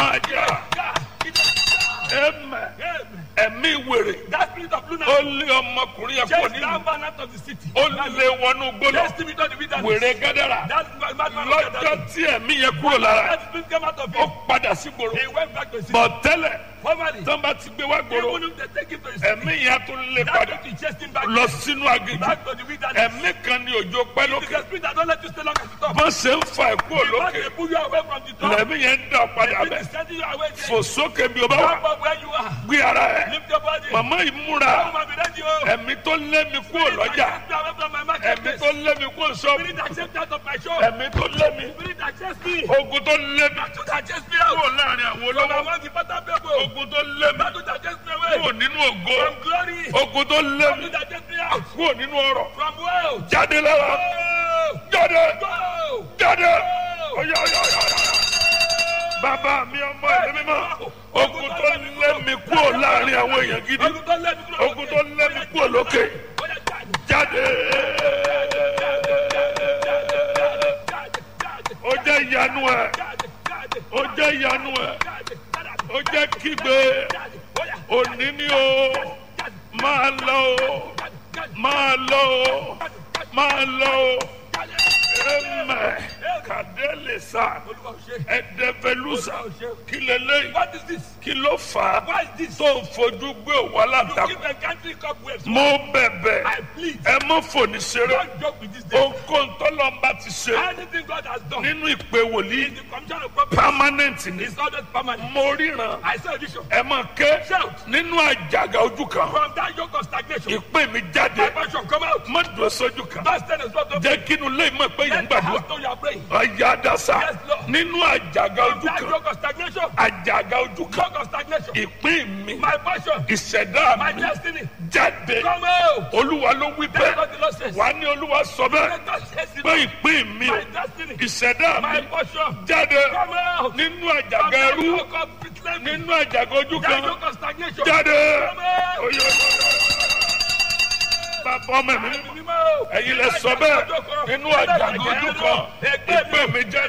máa jà ẹ̀mẹ̀ ẹ̀mí wèrè That spirit of ó lunacy. lé ọmọkùnrin yẹn kúrò Chase nínú that man out of the city. ó lé wọnú gbólọ Chase him into the wilderness. wèrè gádàrà That mad man lọ́jọ́ tí ẹ̀mí yẹn kúrò lára That spirit came out of ó him. padà sí gbòòrò He went back to his city. bọ̀ tẹ́lẹ̀ Formerly, tó bá ti gbé wá gbòòrò even if they take him to his city, ẹ̀mí yẹn tún lé that padà spirit chased him back, lọ sínú aginjù back to the wilderness. ẹ̀mí kan ní òjò pẹ́ It is lókè the spirit that don't let you stay long at the top. bọ́n ṣe ń fa ẹ̀kú Once òlókè they pull you away from the top, lẹ́mí yẹn ń dà padà the spirit bẹ̀ is sending you away there. fò sókè bí o bá wà Come up where you are. gbé ara ẹ̀ Lift your body. màmá yìí múra Come and be ready, oh. ẹ̀mí tó lé mi kúrò lọ́jà Spirit that away from my ẹ̀mí marketplace. tó lé mi kúrò sọ́ọ̀bù Spirit that chased me out of my shop. ẹ̀mí tó lé mi Spirit that chased me. ogun tó lé mi Battle that chased me out. kúrò láàrin àwọn From olówó among the better people. ogun tó lé mi Battle that chased me kúrò away. nínú ògo From glory. ogun tó lé mi Battle that chased me out. kúrò nínú ọrọ̀ From wealth. jáde lára Go. jáde Go. jáde Go. ọyọ ọyọ ọyọ ọyọ. bàbá mi ọmọ ẹ̀mí mímọ́ ogun tó lé mi kúrò láàrin àwọn èèyàn gidi Ogun tó lé mi kúrò ogun tó lé mi kúrò lókè Ó yá, jáde. jáde Jáde, jáde, ó jẹ́ ìyanu ẹ̀ jáde, jáde, ó jẹ́ ìyanu ẹ̀ jáde, jáde. ó jẹ́ kígbe Jáde. Ó yá, òní ni o jáde, máa lọ o jáde, jáde, máa lọ o máa lọ o jáde. ẹmẹ kàdélé sá Olúwa ò ṣe. ẹdẹfẹlúsà Olúwa ò ṣe. kí lélẹ́yìn What is this? kí ló fà á Why is this? tó ń fojú gbé òwò You aláǹtakùn keep encountering cobwebs. mo bẹ̀bẹ̀ I plead. ẹ mọ́ fòní ṣeré Don't joke with this day. ohunkóhun tọ́lọ́mbà ti ṣe Anything God has done nínú ìpè wòlíì in the commission of property permanent ni is always permanent. mo ríran I saw a vision. ẹ mọ̀ ké Shout. nínú àjàgà ojú kan From that yoke of stagnation, ìpè mi my jáde passion come out. má dùn sójú kan That stand is not of jẹ́ kínú lẹ́yìn mọ̀ pé yẹn ń Let the gbàdúrà house know you are praying. ọ̀yà àdàsà Yes, Lord. nínú àjàgà From ojú that kan yoke of stagnation, àjàgà ojú kan yoke of stagnation, ìpín mi my passion, ìṣẹ̀dá my mi destiny, jáde come out. olúwa ló wí That's bẹ́ẹ̀ what the Lord says. wà á ní olúwa sọ bẹ́ẹ̀ Let God says it. pé ìpín mi My destiny, ìṣẹ̀dá my mi portion, jáde come out. nínú From àjàgà that ẹrú yoke of enslavement, nínú àjàgà ojú that kan yoke of stagnation, jáde come out. Oyo, oyo, oyo. bàbá ọmọ mi Ẹ̀mí mímọ́. ẹ̀yin lẹ sọ bẹ́ẹ̀ nínú àjàgà ojú kan ìpín mi jáde